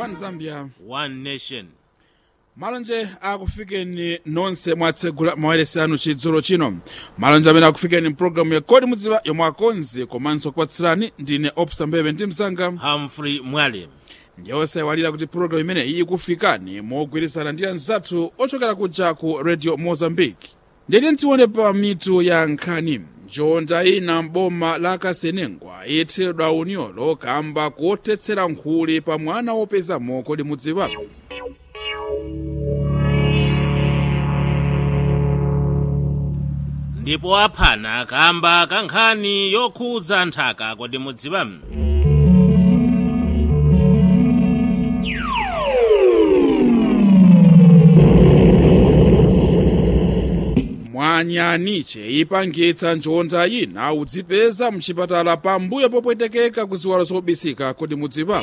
one zambia one nation malonje akufikeni nonse mwatsegula mawailesi anu chidzulo chino malonje amene akufikeni mpulogalamu ya kodi mudziwa yomwe akonzi komanso kupatsirani ndine opsa mbebe ndi mzanga humphrey mwale ndiye osaiwalira kuti pulogalamu imeneyi ikufikani mogwirizana ndi anzathu ochokera kuja ku radio mozambique ndiyeti tione pa mitu ya nkhani njonda ina m'boma la kasenengwa ithedwa unyolo kamba kothetsera nkhuli pa mwana wopezamo kodi mudziwa ndipo aphana kamba ka nkhani yokhudza nthaka kodi mudziwa mwanyaniche ipangitsa njonda ina udzipeza mchipatala pambuyo popwetekeka ku ziwalo zobisika kodi mudziwa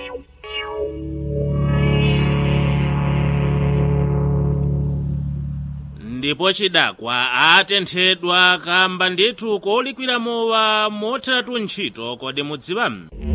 ndipo chidakwa atenthedwa kamba ndithu kolikwira mowa motheratu ntchito kodi mudziwa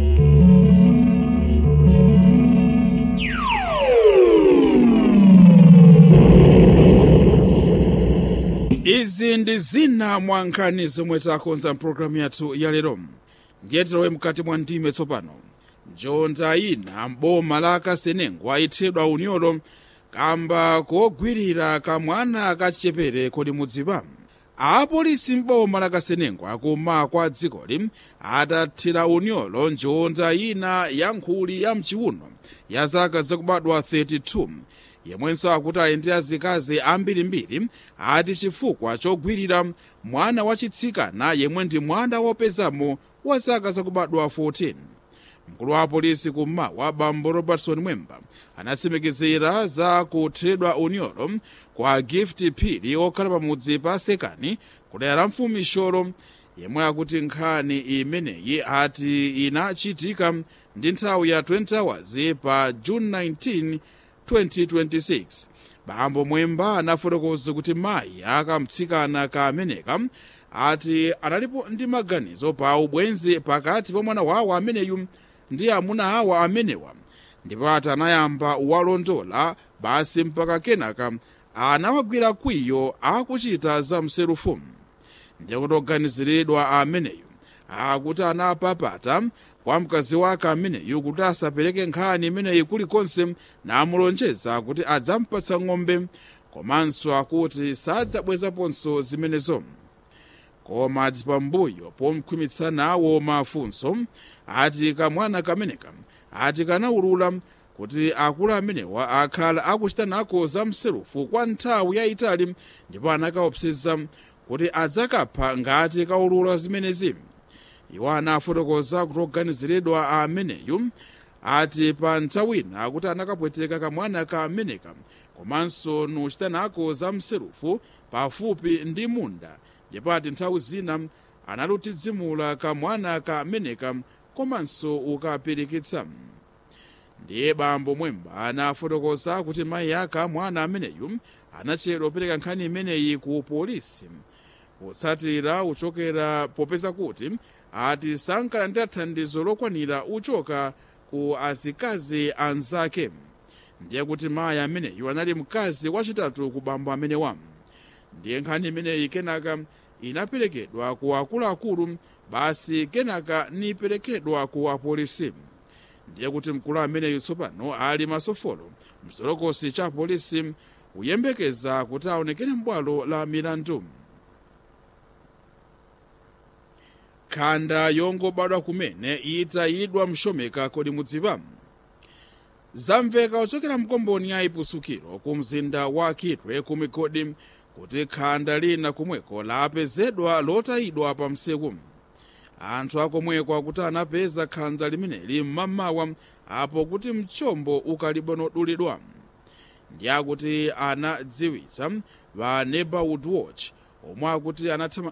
izi ndi zina mwa nkhani zomwe takonza mpulogalamu yathu ya lero ndiye tilowe mkati mwa ndime tsopano njonda ina m'boma la kasenengwa ithedwa unyolo kamba kogwirira kamwana kachichepere kodi mudziwa apolisi m'boma la kasenengwa kuma kwa dzikoli atathira unyolo njonda ina ya nkhuli ya mchiuno ya zaka zakubadwa 32 yemwenso akuti ali ndi azikazi ambirimbiri ati chifukwa chogwirira mwana wachitsikana yemwe ndi mwana wopezamo wa zaka zakubadwa 14 mkulu wa apolisi kummawa bambo robertson mwemba anatsimikizira za kuthedwa unyolo kwa gift phiri okhala pamudzi pa sekani kudera la mfumu sholo yemwe akuti nkhani imeneyi ati inachitika ndi nthawi ya 20 hours pa june 19 2026 bambo mwemba anafotokoza kuti mayi akamtsikana kameneka ati analipo ndi maganizo pa ubwenzi pakati pa mwana wawo ameneyu ndi amuna awa amenewa ndipo ati anayamba walondola basi mpaka kenaka anawagwira kwiyo akuchita za mserufu ndiye kuti oganiziridwa ameneyu akuti anapapata kwa mkazi wake ameneyu kuti asapereke nkhani imeneyi kulikonse namulonjeza kuti adzampatsa ng'ombe komanso akuti sadzabwezaponso zimenezo koma ati pambuyo pomkhwimitsa nawo mafunso ati kamwana kameneka ati kanaulula kuti akulu amenewa akhala akuchita nako za mserufu kwa nthawi yayitali ndipo anakaopseza kuti adzakapha ngati kaulula zimenezi iwo anafotokoza kuti oganiziridwa ameneyu ati pa nthawi ina akuti anakapweteka kamwana kameneka komanso nuchita nako za mserufu pafupi ndi munda ndipo ati nthawi zina analutidzimula kamwana kameneka komanso ukapirikitsa ndiye bambo mwemba anafotokoza kuti mayi aka mwana ameneyu anachedwa kupereka nkhani imeneyi ku polisi potsatira uchokera popeza kuti ati sankalandira thandizo lokwanira uchoka ku azikazi anzake ndiye kuti mayi ameneyu anali mkazi wachitatu ku bambo amenewa ndiye nkhani imeneyi kenaka inaperekedwa ku akuluakulu basi kenaka niperekedwa ku apolisi ndiye kuti mkulu ameneyu tsopano ali masofolo mchitolokosi cha polisi kuyembekeza kuti aonekere m'bwalo la milandu khanda yongobadwa kumene itayidwa mshomeka kodi mudziwa zamveka kuchokera mkomboni ya ipusukiro ku mzinda wa kitwe ku migodi kuti khanda lina kumweko lapezedwa lotayidwa pa msewu anthu akomweko akuti anapeza khanda limeneli mmamawa apo kuti mchombo ukalibonodulidwa ndi akuti anadziwitsa va neighborhood watch omwe akuti anathama